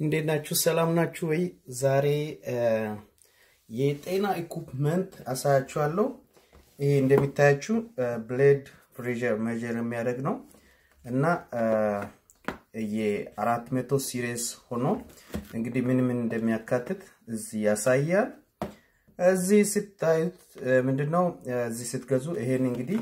እንዴት ናችሁ? ሰላም ናችሁ ወይ? ዛሬ የጤና ኢኩፕመንት አሳያችኋለሁ። ይሄ እንደሚታያችሁ ብሌድ ፕሬሸር ሜጀር የሚያደርግ ነው እና የአራት መቶ ሲሪየስ ሆኖ እንግዲህ ምን ምን እንደሚያካትት እዚህ ያሳያል። እዚህ ስታዩት ምንድነው እዚህ ስትገዙ ይሄን እንግዲህ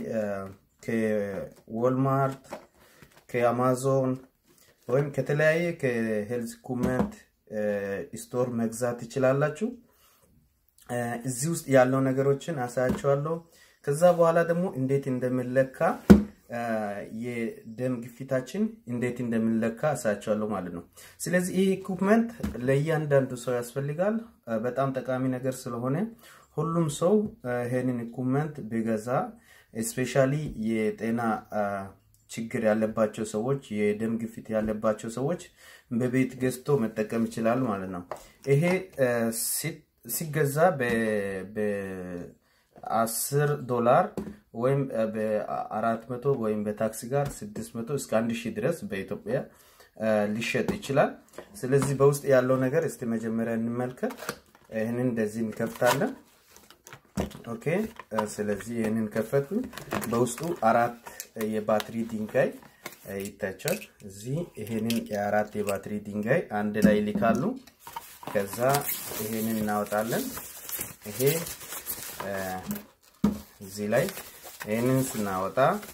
ከዎልማርት ከአማዞን ወይም ከተለያየ ከሄልዝ ኢኩፕመንት ስቶር መግዛት ትችላላችሁ። እዚህ ውስጥ ያለው ነገሮችን አሳያቸዋለሁ። ከዛ በኋላ ደግሞ እንዴት እንደምንለካ የደም ግፊታችን እንዴት እንደምንለካ አሳያቸዋለሁ ማለት ነው። ስለዚህ ይህ ኢኩፕመንት ለእያንዳንዱ ሰው ያስፈልጋል። በጣም ጠቃሚ ነገር ስለሆነ ሁሉም ሰው ይሄንን ኢኩፕመንት ቢገዛ ስፔሻሊ የጤና ችግር ያለባቸው ሰዎች የደም ግፊት ያለባቸው ሰዎች በቤት ገዝቶ መጠቀም ይችላሉ ማለት ነው። ይሄ ሲገዛ በ10 ዶላር ወይም በአራት መቶ ወይም በታክሲ ጋር 600 እስከ 1000 ድረስ በኢትዮጵያ ሊሸጥ ይችላል። ስለዚህ በውስጥ ያለው ነገር እስቲ መጀመሪያ እንመልከት። ይህንን እንደዚህ እንከፍታለን። ኦኬ ስለዚህ ይህንን ከፈቱኝ። በውስጡ አራት የባትሪ ድንጋይ ይታቻል። እዚህ ይሄንን የአራት የባትሪ ድንጋይ አንድ ላይ ይልካሉ። ከዛ ይሄንን እናወጣለን። ይሄ እዚህ ላይ ይሄንን ስናወጣ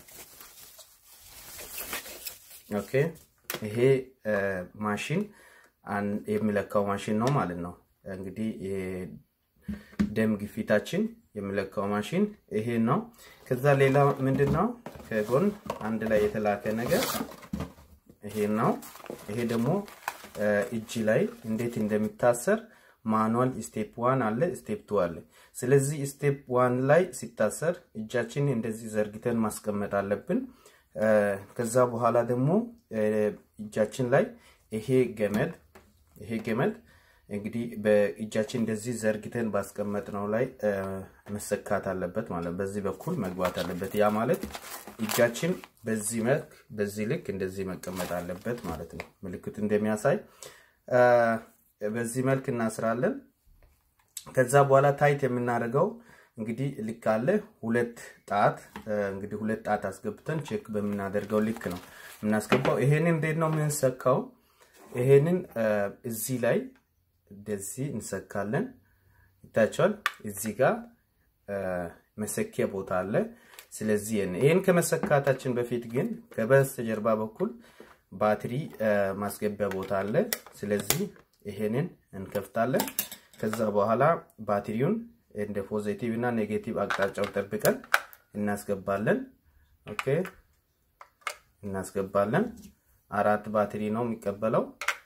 ኦኬ ይሄ ማሽን የሚለካው ማሽን ነው ማለት ነው። እንግዲህ ደም ግፊታችን የሚለካው ማሽን ይሄ ነው። ከዛ ሌላ ምንድን ነው ከጎን አንድ ላይ የተላከ ነገር ይሄ ነው። ይሄ ደግሞ እጅ ላይ እንዴት እንደሚታሰር ማኑዋል ስቴፕ ዋን አለ፣ ስቴፕ ቱ አለ። ስለዚህ ስቴፕ ዋን ላይ ሲታሰር እጃችን እንደዚህ ዘርግተን ማስቀመጥ አለብን። ከዛ በኋላ ደግሞ እጃችን ላይ ይሄ ገመድ ይሄ ገመድ እንግዲህ በእጃችን እንደዚህ ዘርግተን ባስቀመጥነው ላይ መሰካት አለበት ማለት በዚህ በኩል መግባት አለበት። ያ ማለት እጃችን በዚህ መልክ በዚህ ልክ እንደዚህ መቀመጥ አለበት ማለት ነው። ምልክቱ እንደሚያሳይ በዚህ መልክ እናስራለን። ከዛ በኋላ ታይት የምናደርገው እንግዲህ ልክ አለ ሁለት ጣት እንግዲህ ሁለት ጣት አስገብተን ቼክ በምናደርገው ልክ ነው የምናስገባው። ይሄንን እንዴት ነው የምንሰካው? ይሄንን እዚህ ላይ እንደዚህ እንሰካለን። ይታቸዋል። እዚህ ጋር መሰኪያ ቦታ አለ። ስለዚህ ይህን ከመሰካታችን በፊት ግን ከበስተጀርባ በኩል ባትሪ ማስገቢያ ቦታ አለ። ስለዚህ ይሄንን እንከፍታለን። ከዛ በኋላ ባትሪውን እንደ ፖዚቲቭ እና ኔጌቲቭ አቅጣጫው ጠብቀን እናስገባለን። ኦኬ እናስገባለን። አራት ባትሪ ነው የሚቀበለው።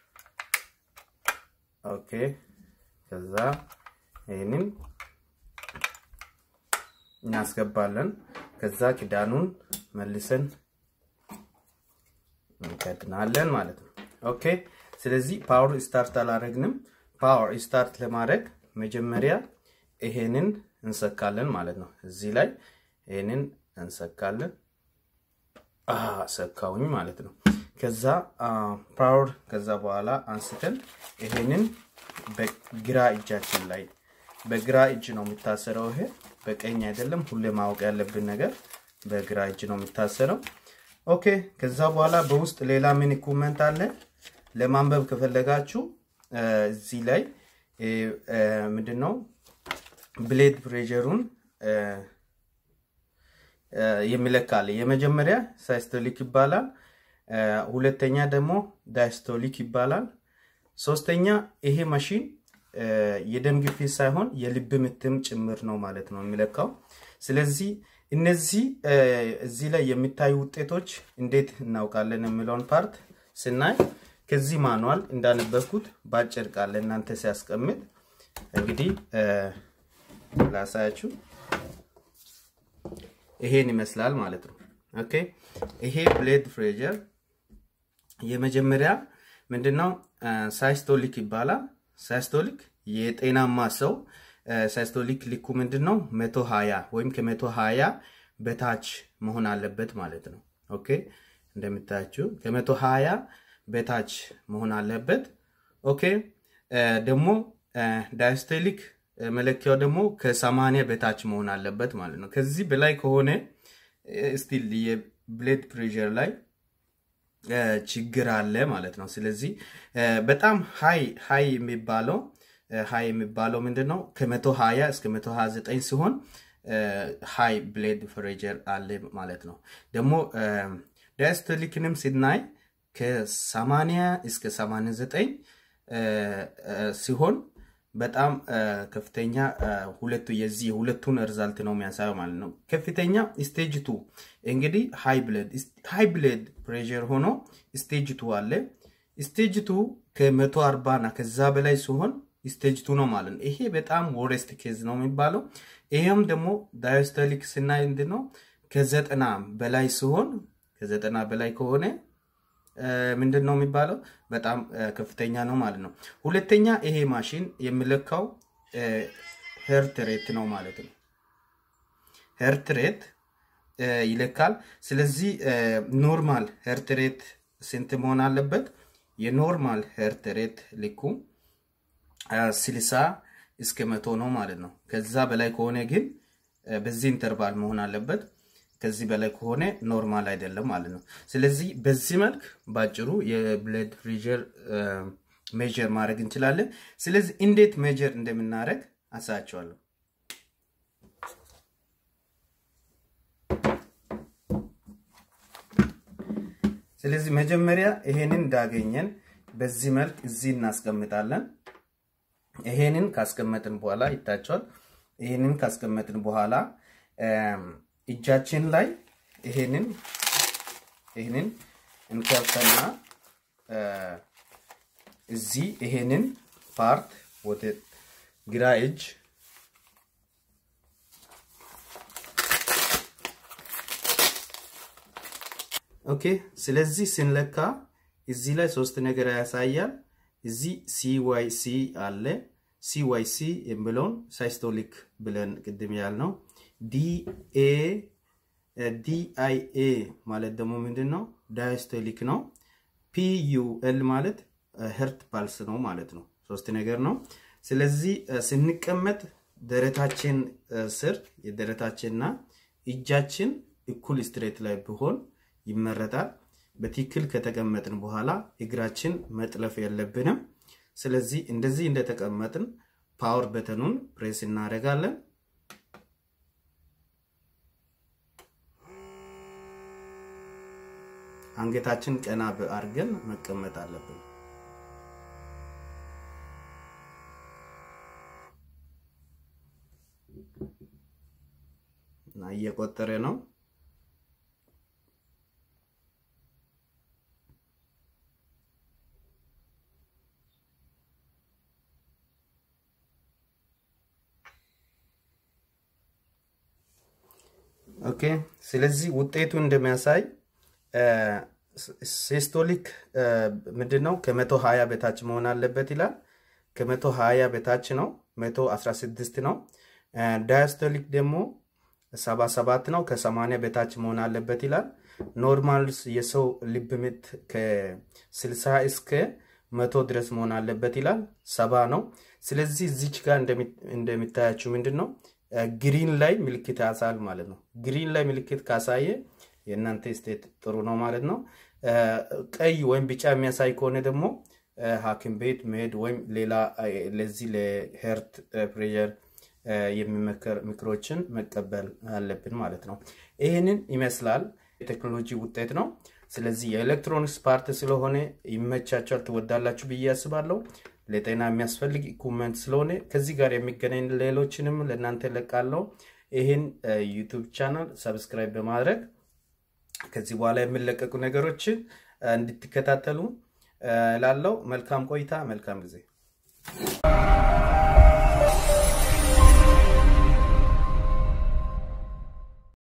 ኦኬ ከዛ ይህንን እናስገባለን። ከዛ ክዳኑን መልሰን እንከድናለን ማለት ነው። ኦኬ ስለዚህ ፓወር ስታርት አላረግንም። ፓወር ስታርት ለማድረግ መጀመሪያ ይሄንን እንሰካለን ማለት ነው። እዚህ ላይ ይሄንን እንሰካለን። ሰካውኝ ማለት ነው። ከዛ ፓወር ከዛ በኋላ አንስተን ይሄንን በግራ እጃችን ላይ በግራ እጅ ነው የሚታሰረው። ይሄ በቀኝ አይደለም። ሁሌ ማወቅ ያለብን ነገር በግራ እጅ ነው የሚታሰረው። ኦኬ ከዛ በኋላ በውስጥ ሌላ ምን ኢኩፕመንት አለ? ለማንበብ ከፈለጋችሁ እዚህ ላይ ምንድነው ብሌድ ፕሬሸሩን የሚለካል። የመጀመሪያ ሳይስቶሊክ ይባላል። ሁለተኛ ደግሞ ዳይስቶሊክ ይባላል። ሶስተኛ ይሄ ማሽን የደም ግፊት ሳይሆን የልብ ምትም ጭምር ነው ማለት ነው የሚለካው። ስለዚህ እነዚህ እዚህ ላይ የሚታዩ ውጤቶች እንዴት እናውቃለን የሚለውን ፓርት ስናይ ከዚህ ማኑዋል እንዳነበብኩት በአጭር ቃል እናንተ ሲያስቀምጥ እንግዲህ ላሳያችሁ ይሄን ይመስላል ማለት ነው። ኦኬ ይሄ ብሌድ ፕሬሸር የመጀመሪያ ምንድነው ሳይስቶሊክ ይባላል። ሳይስቶሊክ የጤናማ ሰው ሳይስቶሊክ ልኩ ምንድነው መቶ ሀያ ወይም ከመቶ ሀያ በታች መሆን አለበት ማለት ነው። ኦኬ እንደምታያችሁ ከመቶ ሀያ በታች መሆን አለበት። ኦኬ ደግሞ ዳያስቶሊክ መለኪያው ደግሞ ከሰማንያ በታች መሆን አለበት ማለት ነው። ከዚህ በላይ ከሆነ ስቲል የብሌድ ፕሬር ላይ ችግር አለ ማለት ነው። ስለዚህ በጣም ሀይ ሀይ የሚባለው ሀይ የሚባለው ምንድን ነው? ከመቶ ሀያ እስከ መቶ ሀያ ዘጠኝ ሲሆን ሃይ ብሌድ ፕሬር አለ ማለት ነው። ደግሞ ዳያስቶሊክንም ስናይ ከ80 እስከ 89 ሲሆን በጣም ከፍተኛ ሁለቱ የዚህ የሁለቱን ሪዛልት ነው የሚያሳየው ማለት ነው። ከፍተኛ ስቴጅ ቱ እንግዲህ ሃይ ብሌድ ሃይ ብሌድ ፕሬር ሆኖ ስቴጅ ቱ አለ። ስቴጅ ቱ ከመቶ አርባ እና ከዛ በላይ ሲሆን ስቴጅ ቱ ነው ማለት ነው። ይሄ በጣም ወሬስት ኬዝ ነው የሚባለው። ይሄም ደግሞ ዳያስቶሊክ ስናይ ምንድን ነው ከዘጠና በላይ ሲሆን ከዘጠና በላይ ከሆነ ምንድን ነው የሚባለው በጣም ከፍተኛ ነው ማለት ነው። ሁለተኛ ይሄ ማሽን የሚለካው ሄርት ሬት ነው ማለት ነው። ሄርት ሬት ይለካል። ስለዚህ ኖርማል ሄርት ሬት ስንት መሆን አለበት? የኖርማል ሄርት ሬት ልኩ ስልሳ እስከ መቶ ነው ማለት ነው። ከዛ በላይ ከሆነ ግን በዚህ ኢንተርቫል መሆን አለበት። ከዚህ በላይ ከሆነ ኖርማል አይደለም ማለት ነው። ስለዚህ በዚህ መልክ ባጭሩ የብለድ ፕሬሸር ሜጀር ማድረግ እንችላለን። ስለዚህ እንዴት ሜጀር እንደምናደርግ አሳያቸዋለሁ። ስለዚህ መጀመሪያ ይሄንን እንዳገኘን በዚህ መልክ እዚህ እናስቀምጣለን። ይሄንን ካስቀመጥን በኋላ ይታቸዋል። ይሄንን ካስቀመጥን በኋላ እጃችን ላይ ይሄንን ይሄንን እንከፍተና እዚህ ይሄንን ፓርት ወደ ግራ እጅ ኦኬ። ስለዚህ ስንለካ እዚህ ላይ ሶስት ነገር ያሳያል። እዚህ ሲዋይሲ አለ። ሲዋይሲ የሚለውን ሳይስቶሊክ ብለን ቅድም ያልነው ዲኤ ዲአይኤ ማለት ደግሞ ምንድን ነው? ዳያስቶሊክ ነው። ፒዩኤል ማለት ሄርት ፓልስ ነው ማለት ነው። ሶስት ነገር ነው። ስለዚህ ስንቀመጥ ደረታችን ስር የደረታችንና እጃችን እኩል ስትሬት ላይ ቢሆን ይመረጣል። በትክክል ከተቀመጥን በኋላ እግራችን መጥለፍ የለብንም። ስለዚህ እንደዚህ እንደተቀመጥን ፓወር በተኑን ፕሬስ እናደርጋለን። አንገታችን ቀና አድርገን መቀመጥ አለብን። እና እየቆጠረ ነው። ኦኬ። ስለዚህ ውጤቱ እንደሚያሳይ ሲስቶሊክ ምንድን ነው? ከመቶ ሀያ በታች መሆን አለበት ይላል። ከመቶ ሀያ በታች ነው። መቶ አስራ ስድስት ነው። ዳያስቶሊክ ደግሞ ሰባ ሰባት ነው። ከሰማንያ በታች መሆን አለበት ይላል። ኖርማል የሰው ልብ ምት ከስልሳ እስከ መቶ ድረስ መሆን አለበት ይላል። ሰባ ነው። ስለዚህ እዚች ጋር እንደሚታያችሁ ምንድን ነው ግሪን ላይ ምልክት ያሳል ማለት ነው። ግሪን ላይ ምልክት ካሳየ የእናንተ ስቴት ጥሩ ነው ማለት ነው። ቀይ ወይም ቢጫ የሚያሳይ ከሆነ ደግሞ ሐኪም ቤት መሄድ ወይም ሌላ ለዚህ ለሄርት ፕሬሸር የሚመከር ምክሮችን መቀበል አለብን ማለት ነው። ይህንን ይመስላል። የቴክኖሎጂ ውጤት ነው። ስለዚህ የኤሌክትሮኒክስ ፓርት ስለሆነ ይመቻቸዋል፣ ትወዳላችሁ ብዬ አስባለሁ። ለጤና የሚያስፈልግ ኢኩመንት ስለሆነ ከዚህ ጋር የሚገናኝ ሌሎችንም ለእናንተ ለቃለው። ይህን ዩቱብ ቻናል ሰብስክራይብ በማድረግ ከዚህ በኋላ የሚለቀቁ ነገሮችን እንድትከታተሉ ላለው መልካም ቆይታ፣ መልካም ጊዜ